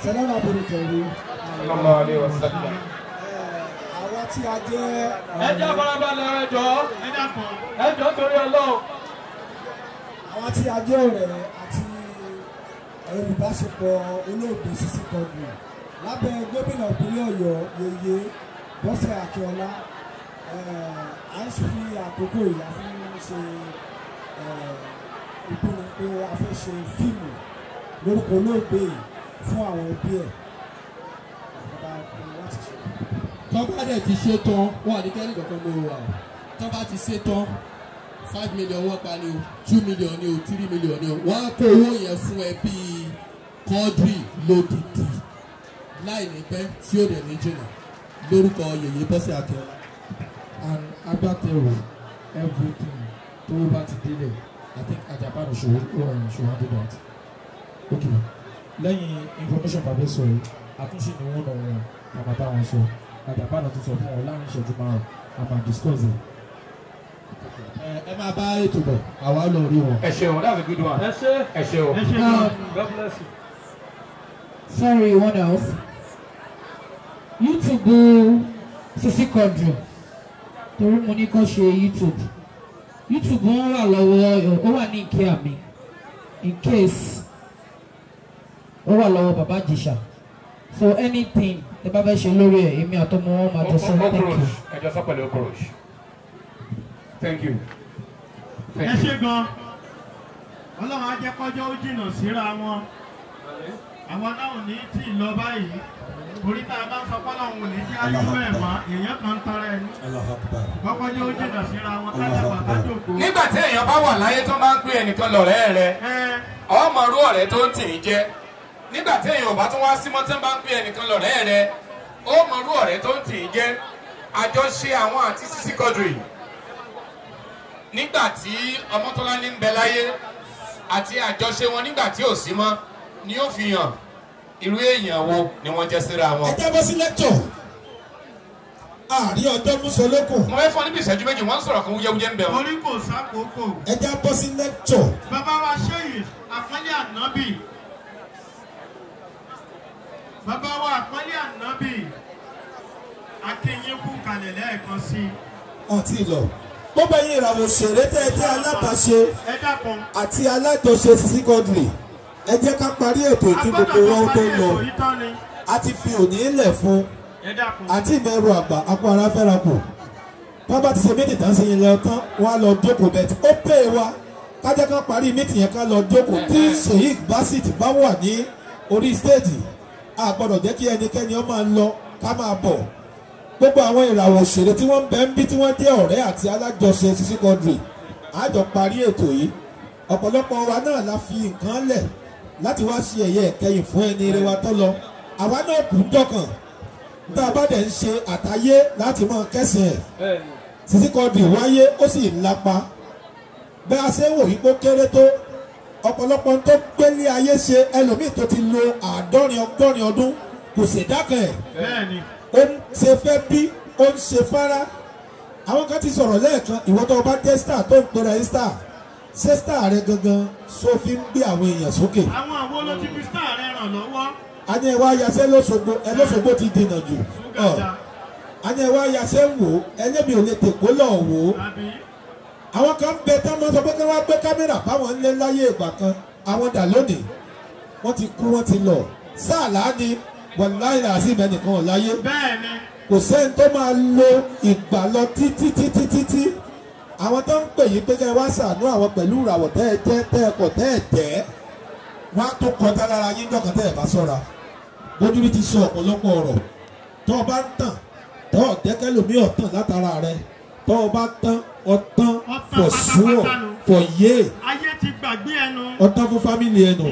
sẹ́lẹ̀mù àbúrúkẹ̀rí sallallahu alaihi wasallam. àwa tí a jẹ́ ẹ jẹ́ farabalẹ̀ ẹ jọ ẹ jọ torí ọlọ́run. àwa tí a jẹ́ ọ̀rẹ́ àti olùbáṣepọ̀ olóògbé Sisi Quadri lábẹ́ gómìnà ìpínlẹ̀ Ọ̀yọ́ yeye Bọ́sẹ̀ Akíọlá à ń fi àkókò ìyá fún ṣe ìpinnu pé a fẹ́ ṣe fíìmù lórúkọ olóògbé yìí fún àwọn ẹbí ẹ̀ àkàdá pinnu láti ṣe. tọ́ba dẹ̀ ti ṣe tán wọ́n ní kẹ́lí kankan ló wà o tọ́ba ti ṣe tán five million wọ́n pa ni o two million ni o three million ni o wọ́n á kó owó yẹn fún ẹbí Quadri lódìdí láì ní pẹ́ tí ó dẹ̀ ní jìnnà lórúkọ yèyé Bọ́sẹ̀ Akíọlá. and agbátẹrù everything tó bá ti délẹ̀ i think ajabanu ṣòwò ṣòwò do that okay lẹ́yìn information bàbá sọ yìí àtúnṣe ni wọ́n náà wọn màmá bá wọn sọ ajabanu tó sọ fún wọn láàrin ìṣẹ́jú márùn a máa discuss it. ẹ ẹ máa bá ètò bọ̀ àwa lọ rí wọn. ẹ ṣeun that's a good one. ẹ ṣe ẹ ṣeun. Um, God bless you. sorry what else youtube Sisi Quadri torí mo ní kó ṣe youtube youtube wọn wà lọ́wọ́ ó wà ní ìké àmì in case ó wà lọ́wọ́ bàbá jìṣà so anything ẹ bá fẹ́ ṣe lórí ẹ̀ èmi àtọmọ wọn máa jọ sọ thank you. okorosh ẹ jọ sọ pẹ̀lú okorosh. thank you. ẹ ṣe gan ọlọ́run á jẹ́ kọjọ́ ó jìnnà síra wọn àwọn náà ò ní tí ì lọ báyìí orí tá a bá ń sọ pé ọlọ́run ò ní jẹ́ ayé bẹ́ẹ̀ mọ́ èèyàn kan ń tọrọ ẹni kọ́kọ́jọ́ ó jìnnà síra wọn kájàpá kájòkó. nígbà tí èèyàn bá wà láyé tó máa ń pè ẹnìkan lọ̀rẹ́ rẹ ọmọ rú ọ̀rẹ́ tó ń tì í jẹ́ nígbà tí èèyàn ò bá tún wá símọ́ tí wọ́n bá ń pè ẹnìkan lọ̀rẹ́ rẹ ọmọ rú ọ̀rẹ́ tó ń tì í jẹ́ àjọṣe àwọn àti Sisi Quadri nígbà tí Ọmọ́tọ́láni ń bẹ láyé àti àjọṣe wọn nígbà tí ò sí mọ́ ni ó fi hàn irú èèyàn wo ni wọ́n jẹ́ síra wọn. ẹ jábọ́ sí lẹ́kítọ̀ àárí ọjọ́ mùsọ̀lẹ́kùn. mo fẹ́ fọ́ níbi ìṣẹ́jú méjì wọ́n ń sọ̀rọ̀ kan wúyẹ́wúyẹ́ ń bẹ̀ wọ́n. orí kò sákòókò. ẹ jábọ́ sí lẹ́kítọ̀. bàbá wa ṣéyìn àpọ́nlé ànábì bàbá wa àpọ́nlé ànábì akínyínkù kalẹ̀ lẹ́ẹ̀kan sí i. ọtí lọ gbogbo ẹ̀yin ìràwọ̀ òṣèré tẹ́ ẹ jẹ́ alábàáṣe ẹ dákun. àti alájọṣe Sisi Quadri ẹ jẹ́ ká parí ètò kí gbogbo wọn tó lọ a ti fi òní lẹ̀ fún ẹ dákun. àti ìmẹ̀rù àgbà akọ ara fẹ́ra kù bábà ti ṣe méjì tán sí yín lọ tán wọn á lọ jókòó bẹ́ẹ̀ tí ó pè wá kájá ká parí mítì yẹn ká lọ jókòó tí Sheikh Basit bá wà ní orí stéèjì a gbọ́dọ̀ jẹ́ kí ẹnikẹ́ni ó máa lọ ká máa bọ̀ gbogbo àwọn ìràwọ̀ òṣèré tí wọ́n ń bẹ ń bí tí wọ́n jẹ́ ọ̀rẹ́ àti alájọṣe Sisi Quadri àjọ parí ètò yìí ọ̀pọ̀lọpọ̀ wa náà la fi nǹkan lẹ̀ láti wá sí ẹ̀yẹ ìkẹyìn fún ẹni eré wa tó lọ àwa náà kù ń dọ̀kàn tá a bá dẹ̀ ń ṣe àtayé láti máa kẹ́sìn ẹ̀ Sisi Quadri wáyé ó sì ń lapa bẹ́ẹ̀ a ṣe ń wò yí pé ó kéré tó ọ̀pọ̀lọpọ̀ tó gbélé ayé ṣe ẹlòmíì tó ti lo àádọ́rin ọgọ́rin ọdún kò ṣèdákan ẹ̀ bẹ́ẹ̀ni. ó ń ṣe fẹ́ bí ó ń ṣe fara àwọn kan ti sọ̀rọ̀ lẹ́ẹ̀kan ìwọ tó o bá jẹ́ star tó ń pera ẹ́ star ṣé star rẹ gangan so fi ń gbé àwọn èèyàn sókè. àwọn àwo ló ti fi star rẹ ràn lọ́wọ́. a ní ẹ wá yaṣẹ́ lọ́sọ̀gbọ̀ ẹ lọ́sọ̀gbọ̀ ti dènà jù ọ a ní ẹ wá yaṣẹ́ wò ó ẹlẹ́mi ò lè tèkó lọ wò ó àwọn kan ń bẹ tán mọ́ sọ pé kí wọ́n gbé kámẹ́rà báwọn ń lé láyé ìgbà kan àwọn dà lónìí wọ́n ti kú wọ́n ti lọ sáà láàánú wàláhì làásì mẹ́nìkan ò láyé bẹ́ẹ̀ni. kò sẹ́ni tó máa lo ìgbà lọ títí títí títí àwọn tó ń pè yín pé kẹ́ ẹ wá ṣàánú àwọn pẹ̀lú ìràwọ̀ tẹ́ ẹ jẹ́ tẹ́ ẹ kọ̀ tẹ́ ẹ tẹ́ wọ́n á tó kọjá lára yín jọ̀kan tẹ́ ẹ bá sọ̀ra bójúbí ti sọ ọ̀pọ̀lọpọ̀ ọ̀rọ̀ tó o bá ń tàn tó o dẹ́kẹ́ lómi ọ̀tàn látara rẹ tó o bá tán ọ̀tàn for sure for yé ayé ti gbàgbé ẹnu. ọ̀tàn fún family ẹnu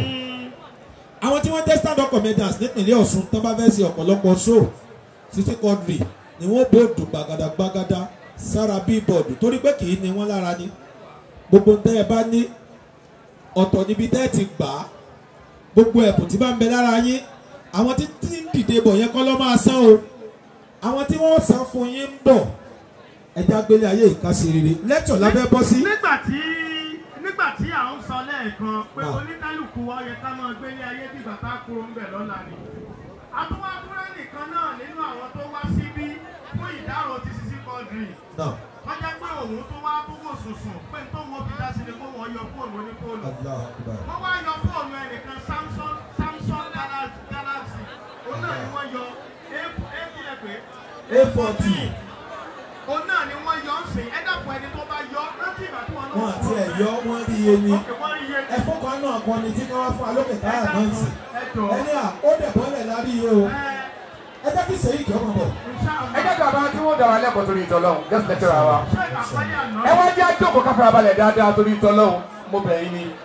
àwọn tí wọ́n jẹ́ stand up comedians nípìnlẹ̀ Ọ̀ṣun tó bá fẹ́ ṣe ọ̀pọ̀lọpọ̀ show Sisi Quadri ni wọ́n bòdù gbàgàdà gbàgàdà sára bíbọ̀dù torí pé kì í ní wọ́n lára ni gbogbo tẹ́ ẹ bá ní ọ̀tọ̀ níbi tẹ́ ẹ ti gbà á gbogbo ẹ̀bùn tí bá ń bẹ lára yín àwọn tí tí ń dìde bọ̀ yẹn kọ́ lọ́ máa san o àwọn tí wọ́n san fún yín ń bọ̀ ẹja gbélé ayé ìkásí rere lẹ́tọ̀ lábẹ́ bọ́ sí. nígbà tí nígbà tí à ń sọ lẹ́ẹ̀kan pé Náà. oníkálukú wa yẹ ká máa gbé ní ayé bí bàtà kúrò ń bẹ̀ lọ́la ni. àtúwádúrà nìkan náà nínú àwọn tó wá síbí fún ìdárò ti sisi kọ́ọ̀dùrì. náà wọ́n jẹ́ pé òun tó wá tó wò sùnsùn pé tó wọ́n fi dá sí ni kó wọ́n yọ fóònù onífóònù. allah akbar wọ́n wá yọ fóònù ẹnìkan samsung samsung Galaxy- galaxy òun náà ni wọ́n yọ a pé a forty òun náà ni wọ́n yọ ń sìn ẹ dàpọ̀ ẹni tó bá yọ rántí ìgbà tí wọ́n náà wọn àti ẹ̀ yọ wọ́n rí iye ni Òkè wọ́n rí iye ní. ẹ̀fọ́ kan náà kan ni tí wọ́n fún alókè táyà Ẹ náà dákun, sí ẹ jọ̀ọ́. ẹni à ó dẹ̀ bọ́lẹ̀ lárí iye o Ẹ, ẹ jẹ́ kí sèyí kí ọmọ bọ̀ inshallah. ẹ jẹ́ kí bàbá tí wọ́n dà wá lẹ́kọ̀ọ́ torí ìtọ́lọ́hún gẹ́sì lẹ́tẹ̀rẹ̀ wa. Ṣé àpáyé àná? ẹ wá jẹ́ àjòkó káfíńà balẹ̀ dáadáa torí ìtọ́lọ́hún mo bẹ̀ yín ni.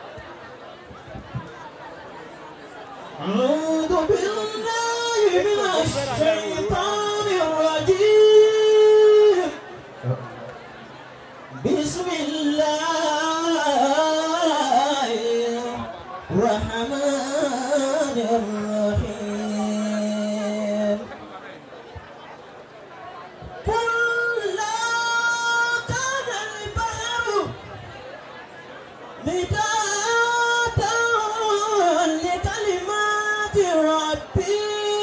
أعوذ بالله من الشيطان الرجيم بسم الله الرحمن الرحيم قل لا كان البحر مدادا لكلمات ربي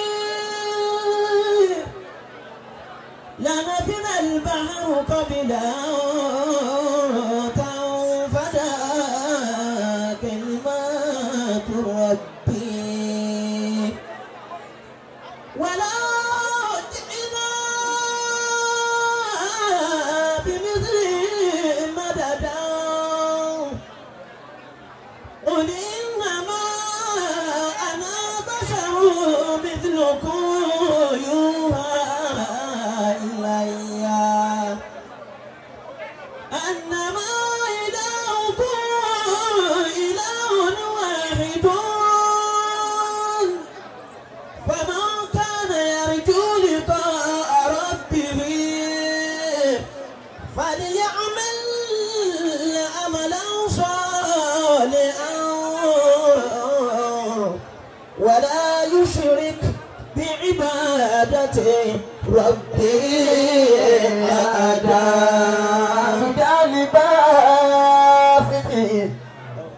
لنفذ البحر قبل أن تنفد كلمات ربي ولا جئنا بمثله مددا قل إنما أنا بشر مثلكم يوحى إلي أنما إلهكم إله واحد فمن كان يرجو لقاء ربه فليعمل عملا صالحا ولا يشرك بعبادة ربه أحدا جالبات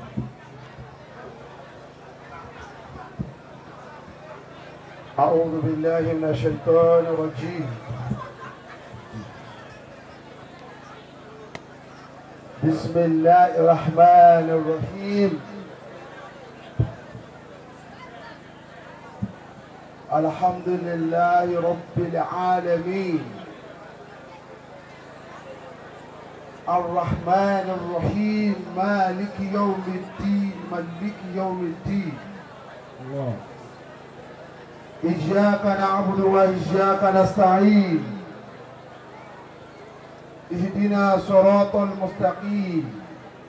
أعوذ بالله من الشيطان الرجيم بسم الله الرحمن الرحيم الحمد لله رب العالمين الرحمن الرحيم مالك يوم الدين ملك يوم الدين إياك نعبد وإياك نستعين اهدنا صراط المستقيم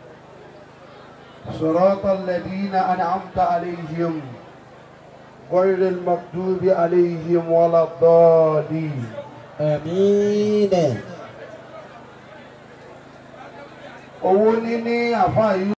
صراط الذين أنعمت عليهم غير المغضوب عليهم ولا الضالين آمين owó níní àfáà yìí